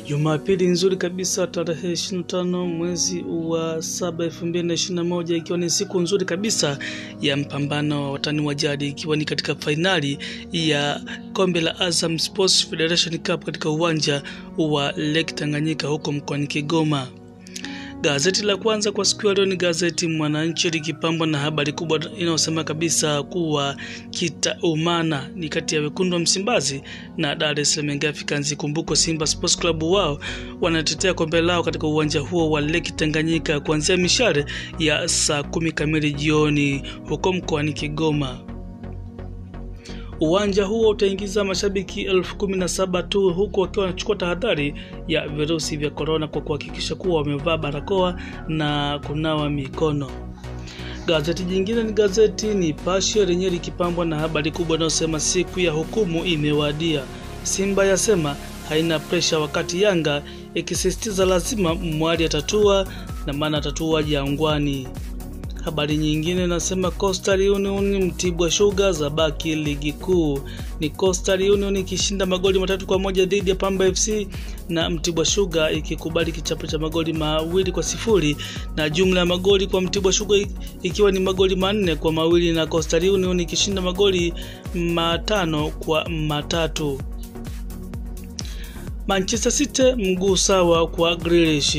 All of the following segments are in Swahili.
Jumapili nzuri kabisa tarehe 25 mwezi wa 7 2021, ikiwa ni siku nzuri kabisa ya mpambano wa watani wa jadi, ikiwa ni katika fainali ya kombe la Azam Sports Federation Cup katika uwanja wa Lake Tanganyika huko mkoani Kigoma. Gazeti la kwanza kwa siku ya leo ni gazeti Mwananchi likipambwa na habari kubwa inayosema kabisa kuwa kitaumana ni kati ya wekundu wa Msimbazi na Dar es Salaam Young Africans. Kumbuko Simba Sports Club wao wanatetea kombe lao katika uwanja huo wa Lake Tanganyika kuanzia mishare ya saa kumi kamili jioni huko mkoani Kigoma. Uwanja huo utaingiza mashabiki elfu kumi na saba tu huku wakiwa wanachukua tahadhari ya virusi vya korona kwa kuhakikisha kuwa wamevaa barakoa na kunawa mikono. Gazeti jingine ni gazeti Nipashe lenyewe likipambwa na habari kubwa inayosema siku ya hukumu imewadia. Simba yasema haina presha, wakati Yanga ikisisitiza lazima mwali atatua na maana atatua Jangwani. Habari nyingine nasema Coastal Union Mtibwa Sugar za baki ligi kuu. Ni Coastal Union ikishinda magoli matatu kwa moja dhidi ya Pamba FC na Mtibwa Sugar ikikubali kichapo cha magoli mawili kwa sifuri na jumla ya magoli kwa Mtibwa Sugar ikiwa ni magoli manne kwa mawili na Coastal Union ikishinda magoli matano kwa matatu. Manchester City mguu sawa kwa Grealish.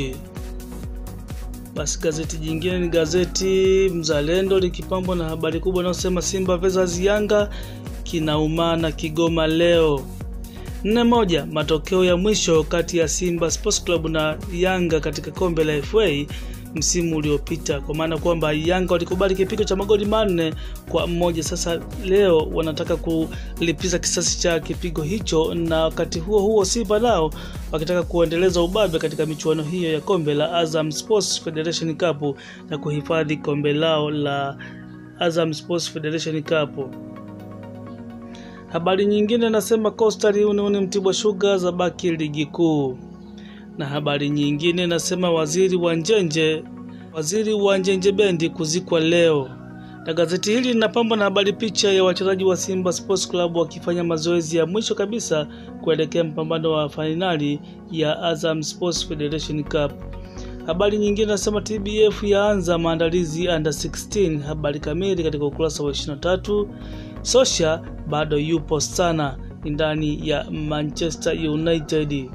Basi gazeti jingine ni gazeti Mzalendo likipambwa na habari kubwa inayosema Simba versus Yanga kinaumana Kigoma leo. Nne moja, matokeo ya mwisho kati ya Simba Sports Club na Yanga katika kombe la FA msimu uliopita, kwa maana kwamba Yanga walikubali kipigo cha magoli manne kwa mmoja. Sasa leo wanataka kulipiza kisasi cha kipigo hicho, na wakati huo huo Simba nao wakitaka kuendeleza ubabe katika michuano hiyo ya kombe la Azam Sports Federation Cup na kuhifadhi kombe lao la Azam Sports Federation Cup. Habari nyingine nasema Coastal Union Mtibwa Sugar za baki ligi kuu na habari nyingine nasema waziri wa Njenje waziri wa Njenje Bendi kuzikwa leo. Na gazeti hili linapambwa na habari picha ya wachezaji wa Simba Sports Club wakifanya mazoezi ya mwisho kabisa kuelekea mpambano wa fainali ya Azam Sports Federation Cup. Habari nyingine nasema TBF yaanza maandalizi under 16. Habari kamili katika ukurasa wa 23. Sosha bado yupo sana ndani ya Manchester United.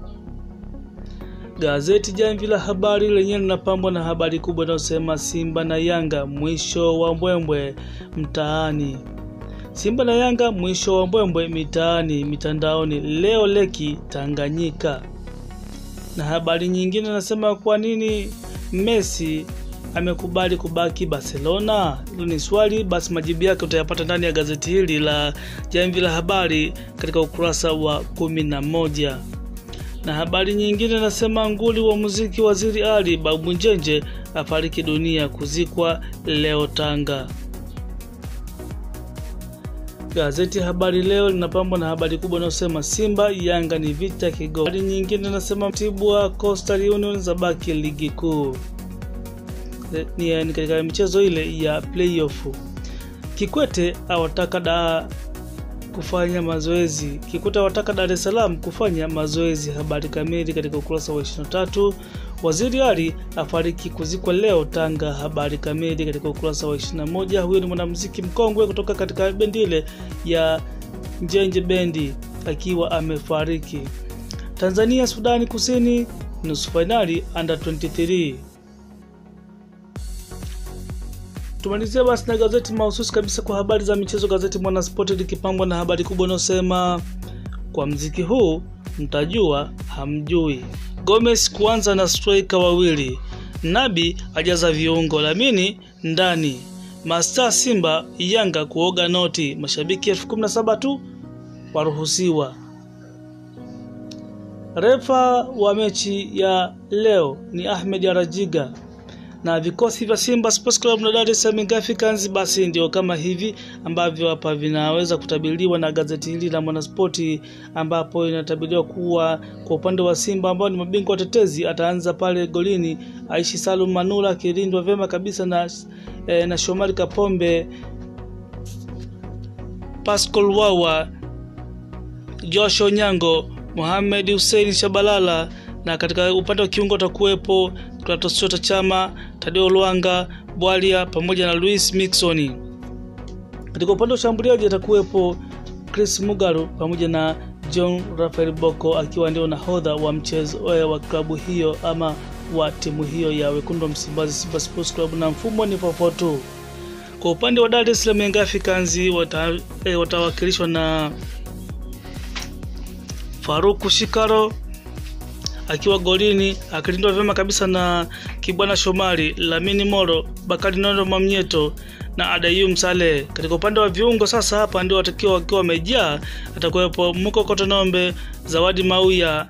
Gazeti Jamvi la Habari lenyewe linapambwa na habari kubwa inayosema Simba na Yanga mwisho wa mbwembwe mtaani. Simba na Yanga mwisho wa mbwembwe mitaani, mitandaoni leo leki Tanganyika. Na habari nyingine nasema kwa nini Messi amekubali kubaki Barcelona? Hilo ni swali, basi majibu yake utayapata ndani ya gazeti hili la Jamvi la Habari katika ukurasa wa kumi na moja na habari nyingine nasema nguli wa muziki Waziri Ali Babu Njenje afariki dunia kuzikwa leo Tanga. Gazeti Habari Leo linapambwa na habari kubwa inayosema Simba Yanga ni vita Kigoma. Habari nyingine nasema Mtibwa Coastal Union za baki ligi kuu, ni katika michezo ile ya playoff. Kikwete awataka da kufanya mazoezi. Kikwete wataka Dar es Salaam kufanya mazoezi. Habari kamili katika ukurasa wa 23. Waziri Ali afariki kuzikwa leo Tanga. Habari kamili katika ukurasa wa 21. Huyo ni mwanamuziki mkongwe kutoka katika bendi ile ya Njenje Bendi akiwa amefariki. Tanzania Sudani Kusini nusu fainali under 23. Tumalizia basi na gazeti mahususi kabisa kwa habari za michezo. Gazeti Mwanaspoti likipambwa na habari kubwa inayosema kwa mziki huu mtajua hamjui. Gomez kuanza na striker wawili, Nabi ajaza viungo, Lamini ndani, Masta Simba Yanga kuoga noti, mashabiki elfu kumi na saba tu waruhusiwa. Refa wa mechi ya leo ni Ahmed Arajiga na vikosi vya Simba Sports Club na Dar es Salaam Young Africans basi ndio kama hivi ambavyo hapa vinaweza kutabiriwa na gazeti hili la Mwanaspoti, ambapo inatabiriwa kuwa kwa upande wa Simba ambao ni mabingwa watetezi ataanza pale golini Aishi Salum Manula akilindwa vyema kabisa na, eh, na Shomari Kapombe, Pascal Wawa, Josh Onyango Mohamed Hussein Shabalala, na katika upande wa kiungo atakuwepo Clatous Chota Chama, Tadeo Lwanga Bwalia pamoja na Luis Mixon. Katika upande wa ushambuliaji atakuwepo Chris Mugaru pamoja na John Rafael Boko akiwa ndio nahodha wa mchezo wa klabu hiyo ama wa timu hiyo ya wekundu wa Msimbazi Simba Sports Club, na mfumo ni 442. Kwa upande wa Dar es Salaam Young Africans wata, eh, watawakilishwa na Faruku Shikaro akiwa golini akilindwa vyema kabisa na Kibwana Shomari, Lamini Moro, Bakari Nondo Mamnyeto na Adayum Saleh. Katika upande wa viungo sasa, hapa ndio watakiwa wakiwa wamejaa, atakuwepo Muko Kotonombe, Zawadi Mauya,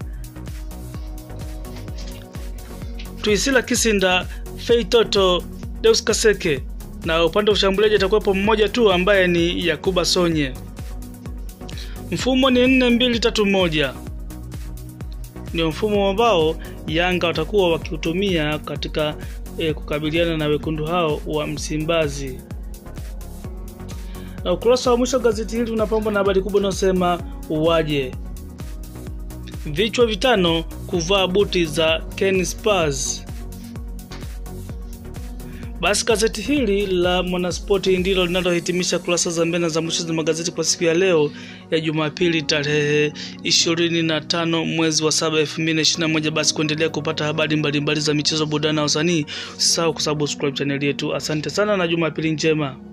Tuisila Kisinda, Fei Toto, Deus Kaseke na upande wa ushambuliaji atakuwepo mmoja tu ambaye ni Yakuba Sonye. Mfumo ni nne mbili tatu moja ndio mfumo ambao Yanga watakuwa wakiutumia katika e, kukabiliana na wekundu hao wa Msimbazi. Na ukurasa wa mwisho gazeti hili unapambwa na habari kubwa inayosema uwaje, vichwa vitano kuvaa buti za Ken Spurs. Basi gazeti hili la Mwanaspoti ndilo linalohitimisha kurasa za mbele za mwisho za magazeti kwa siku ya leo ya Jumapili tarehe 25 mwezi wa 7 2021. Basi kuendelea kupata habari mbalimbali za michezo, burudani na usanii, usisahau kusubscribe chaneli yetu. Asante sana na Jumapili njema.